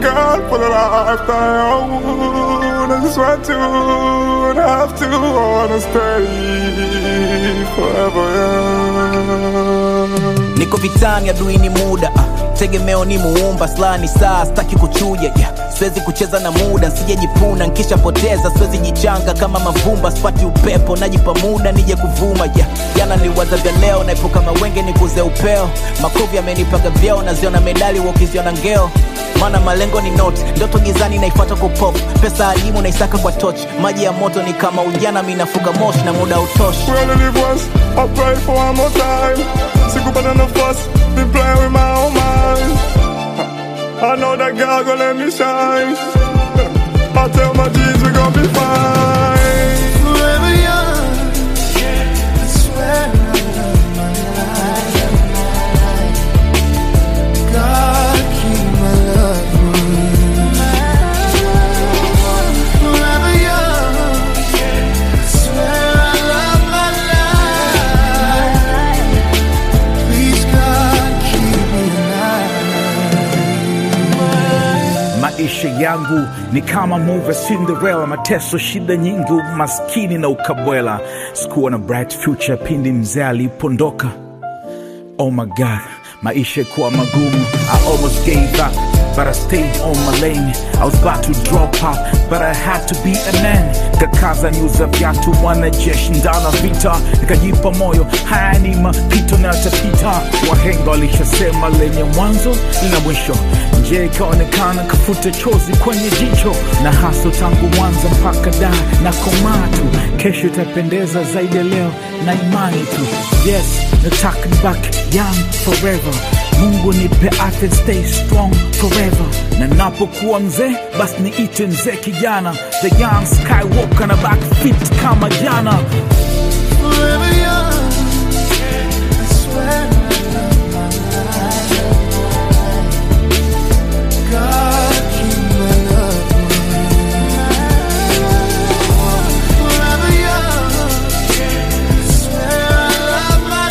God for the life that I own. I just want to, and have to, wanna stay forever, yeah. niko vitani adui ni muda ah, tegemeo ni muumba sla ni saa staki kuchuja yeah. siwezi kucheza na muda nsijejipuna nkishapoteza siwezi jichanga kama mavumba spati upepo najipa muda nije kuvuma yeah. jana niliwaza vya leo naepuka mawenge nikuze upeo makovi amenipaga vyeo naziona medali wakiziona ngeo maana malengo ni not ndoto gizani naifuata kwa pop pesa alimu naisaka kwa toch maji ya moto ni kama ujana minafuga moshi na muda utoshi We only live once, I pray for one more time. Sikupata nafasi, been playing with my own mind. I know that God gonna let me shine. I tell my G's we gon' be fine. Forever young. I swear I love my life. God keep my loved one. Forever young. I swear I love my life. Please God keep me alive. Maisha yangu ni kama movie Cinderella, mateso, shida nyingi, umaskini na ukabwela. Sikuwa na bright future pindi mzee alipondoka. Oh my God, maisha kuwa magumu. I almost gave up, but I stayed on my lane. I was about to drop out, but I had to be a man. Kakaza niuza viatu, wanajeshi ndana vita, nikajipa moyo, haya ni mapito na yatapita. Wahenga walishasema lenye mwanzo lina mwisho. Nje ikaonekana kafuta chozi kwenye jicho, na haso tangu mwanzo mpaka da na komaa tu. Kesho itapendeza zaidi ya leo na imani tu. Yes, nataka back young forever. Mungu nipe afya, stay strong forever. Na napokuwa mzee, basi niite mzee kijana, the young skywalker na back fit kama jana. Forever young. I swear I love my life. God keep my loved one. Forever young. I swear I love my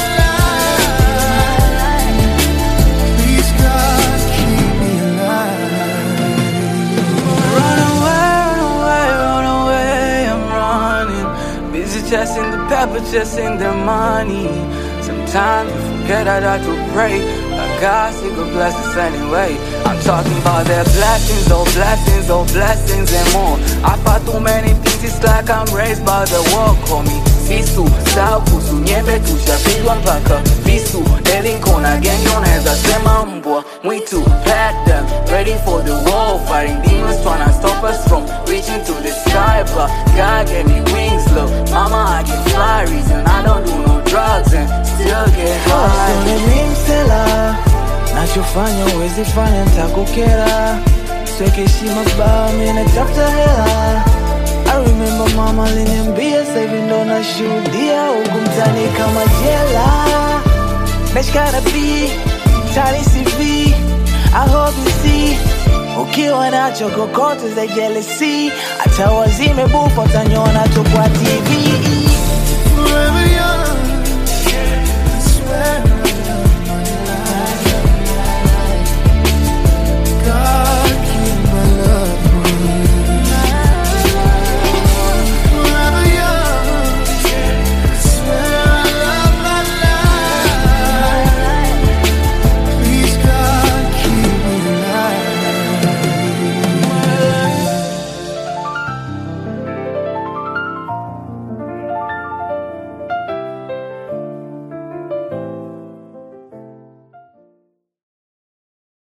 life. Please God keep me alive. Run away, run away, run away, I'm running. Busy chasing the pepper, chasing the money. Sometimes we forget I got to pray. But God still could bless us anyway. I'm talking about their blessings, oh blessings, oh blessings and more. I fought too many things, it's like I'm raised by the war. Call me Sisu, sahau kuhusu nyembe, tushapigwa mpaka visu. Daily kona gengi, unaweza sema mbwa mwitu. Pack them, ready for the war. Fighting demons tryna stop us from reaching to the sky. But God gave me wings, look. Mama, I can fly, reason I don't do no drugs and still get high. Mimi msela nachofanya uwezi fanya ntakukera sweke heshima baa mi natafuta hela I remember mama aliniambia sahivi ndo nashuhudia huku mtani kama jela Nashikana B, tani CV I hope you see ukiwa nacho kokote za jealousy hata wazime bufa utanyona tu kwa TV Forever young.